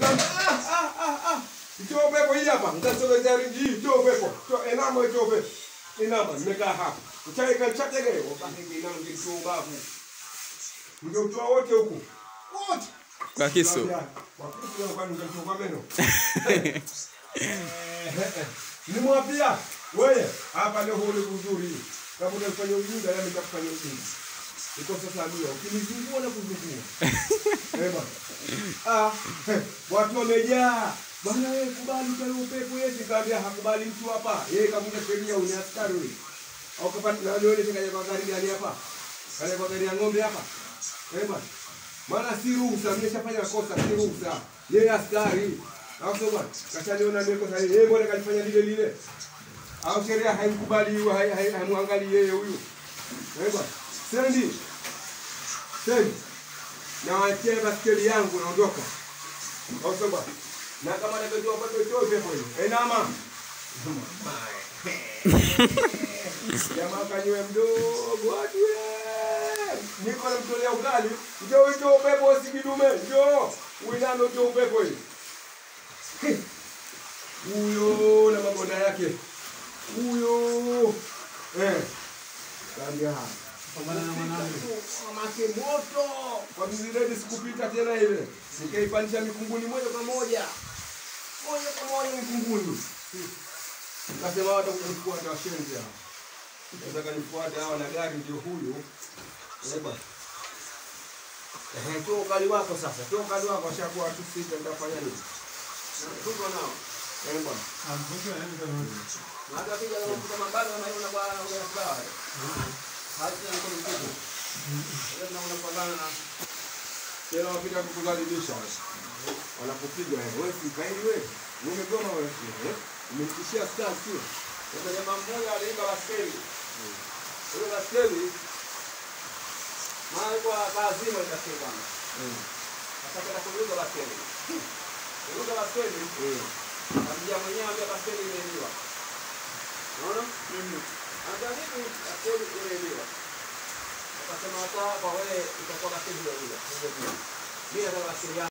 Kamba, ah, ah, ah, ah. Itoa upepo hii hapa. Mtasogezea ringi hii, itoa upepo. Toa enama itoa upepo. Inama, nimekaa hapa. Uchaika chatege, wabaki inama ngitoa ubavu. Ngeutoa wote huku. Wote. Kwa kisu. nimwapia wewe hapa leo huli kuzuri kama unafanya ujinga nami nitakufanya ujinga iko sasa mia ukinizungua na kuzungua eh bwana ah eh, watu wamejaa bwana wewe kubali kwa upepo yeye kaambia hakubali mtu hapa yeye kamuja sheria uni askari wewe au kapata na wewe kaja kwa gari gani hapa kaja kwa gari ya ng'ombe hapa eh bwana maana si ruhusa, nimeshafanya kosa, si ruhusa. Yeye askari au sio bwana? Kashaniona mimi kosa hili, yeye mbona kalifanya lile lile? Au sheria haimkubali huyo, hai- hai- haimwangalii yeye huyu. Eh bwana, sendi sendi, na wachie baskeli yangu naondoka, au sio bwana? Na kama nakajua kwa totoe pepo hiyo, enama jamaa kanywe mdogo ajue niko namtolea ugali njoo utoe upepo usikidume njoo uiname utoe upepo hii huyo na mabonda yake huyo eh kaambia mamake moto kwa mziredi sikupita tena ile nikaipandisha mikunguni moja kwa moja moja kwa moja mikunguni Kasema watu kunifuata washenzi hao. Nataka nifuate hawa na gari ndio huyu. Eba. Eh, tu ukali wako sasa. Tu ukali wako ashakuwa watu sita nitafanya nini? Tuko nao. Eh bwana. Hata kija kama mtu mabado anaona kwa kwa sababu. Hata ni kwa mtu. Ndio tunaona pambana na tena wapita kukukaribisha. Wanakupiga wewe, si kaidi wewe. Umegoma wewe. Eh? Umenitishia star sio? Sasa jamaa mmoja aliimba baskeli. Ile baskeli maana kwa lazima itakuwa bwana. Sasa kana kuuza baskeli. Kuuza baskeli. Akija mwenyewe ambia baskeli imeibiwa. Unaona? Anga vipi baskeli imeibiwa? Akasema hata kwa wewe itakuwa baskeli ile ile. Mimi nataka baskeli yangu.